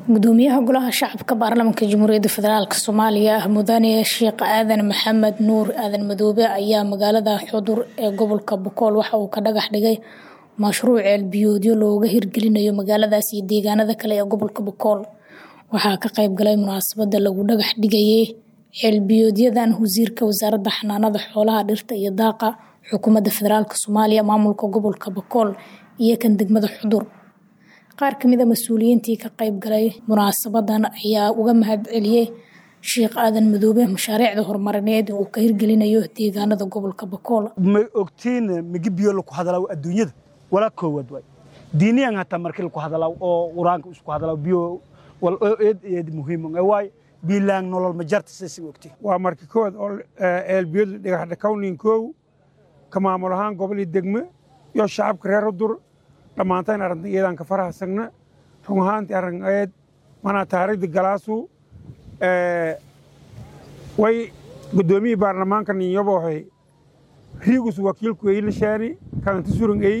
gudoomiyaha golaha shacabka baarlamaanka jamhuuriyadda federaalk soomaaliya mudane sheekh aadan maxamed nuur aadan madoobe ayaa magaalada xudur ee gobolka bokool waxa uu ka dhagax dhigay mashruuc ceelbiyoodyo looga hirgelinayo magaaladaas iyo deegaanada kale ee gobolka bokool waxaa ka qayb galay munaasabada lagu dhagax dhigayay ceelbiyoodyadan wasiirka wasaaradda xanaanada xoolaha dhirta iyo daaqa xukuumadda federaalk soomaaliya maamulka gobolka bokool iyo kan degmada xudur qaar kamid a mas-uuliyiintii ka qayb galay munaasabadan ayaa uga mahad celiyey sheekh aadan madoobe mashaariicda horumarineed uu ka hirgelinayo deegaanada gobolka bokool ma ogtiin migi biyo laku hadalaw adduunyada walaa koowaad waay diiniyan hataa markii laku hadalaw oo quraanka isku hadalaw biyo wal eed eed muhiim waay biilaan nolol ma jarta sisi ogtiin waa markii koowaad oo eelbiyadu dhagaxdha kawnin koow ka maamul ahaan gobol iyo degme iyo shacabka reer udur dhammaantayn arrintan iyadaan ka farahsagna run ahaantii arrin eed manaa taariikhda galaasu way guddoomiyii baarlamaanka ninyobohay riigus wakiilku ey lashaani kalanti surun ey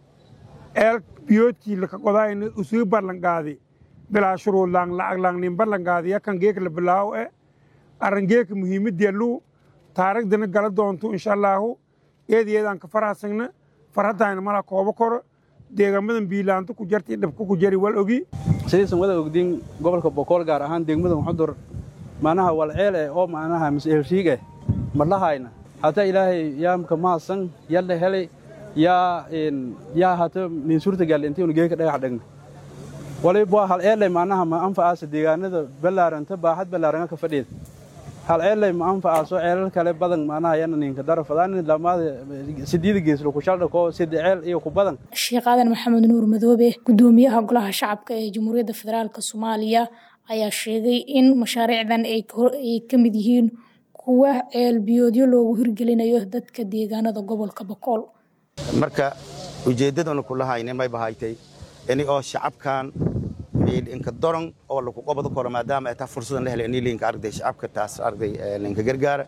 eel biyoodkii laka qodaayna usii ballanqaadi bilaa shuruudlaan lacaglaan nin ballanqaadi yakan geeka la bilaawo e arrin geeka muhiimaddeellu taariikhdana gala doonto insha allaahu eed iyadaan ka farahsagna farhaddayna mala koobo koro deegaamadan biilaanto ku jarti dhabka ku jari wal ogi sidaysan wada ogdiin gobolka bokool gaar ahaan degmadan xudur macnaha walceel eh oo macnaha mas-eelriig eh madhahayna hataa ilaahay yaamka maasan yalla helay yaa yaa hata nin suurtagal intaynu geeka dhagax dhagna waliba hal eelay macnaha ma anfacaasa deegaanada ballaaranta baaxad ballaaranga ka fadhiida hal ceellay ma anfacaaso ceelal kale badan macnaha yana ninka darafadaan lamaada sideeda geeslo ku shaldhako sida ceel iyo ku badan sheekh aadan maxamed nuur madoobe gudoomiyaha golaha shacabka ee jamhuuriyadda federaalk soomaaliya ayaa sheegay in mashaariicdan ay ka mid yihiin kuwa ceelbiyoodyo loogu hirgelinayo dadka deegaanada gobolka bokool marka ujeeddadana kulahayne may bahaytay ini oo shacabkan inka doron oo lagu qobado karo maadaama ay taa fursadan la helay ini linka arday shacabka taas arday linka gargaara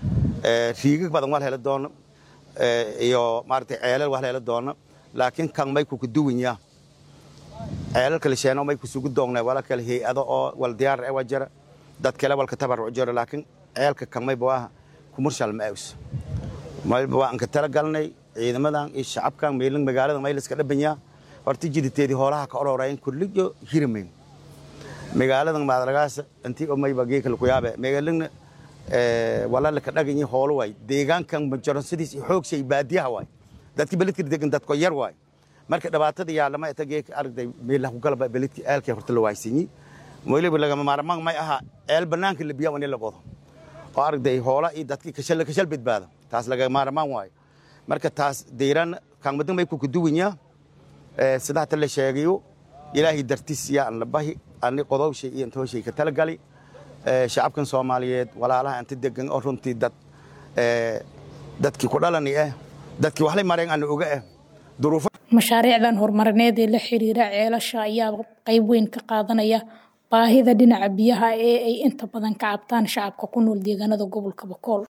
riigag badan waa la heli doono iyo maaragtay ceelal waa la heli doono laakiin kan may kuka duwanya ceelal kale sheeno may kusugu doongnaa wala kale hay-ado oo wal diyaar e waa jira dad kale walka tabarruc jiro laakiin ceelka kan mayba waa kumurshal ma aws mayba waa anka tala galnay ciidamadan iyo shacabkan meelin magaalada mayliska dhabanyaa horta jiditeedii hoolaha ka ororayn kulliyo hiramayn magaaladan maadaragaasa intii omayba geeka laku yaabe magaalana walala ka dhaganyi hoolo waay deegaankan majaronsidiis xoogshay baadiyaha waay dadki beledka degan dadko yar waay marka dhibaatada yaalama eta geeka aragday meelaha kugalaba beledki eelkii horta la waaysanyi weliba lagama maarmaan may aha eel banaanka la biyaa in la qodo oo aragday hoola iyo dadki kashal kashal badbaado taas laga maarmaan waayo marka taas deyran kaangmadan may kuka duwanyaa sidaa ta la sheegayo ilaahay dartiis yaa an la bahi ani qodowshay iyo intooshay ka tala gali shacabkan soomaaliyeed walaalaha inta degan oo runtii dad dadkii ku dhalani ah dadkii waxlay mareen ana oga ah duruufo mashaariicdan horumarineed ee la xiriira ceelasha ayaa qayb weyn ka qaadanaya baahida dhinaca biyaha ee ay inta badan ka cabtaan shacabka ku nool deegaanada gobolka bokool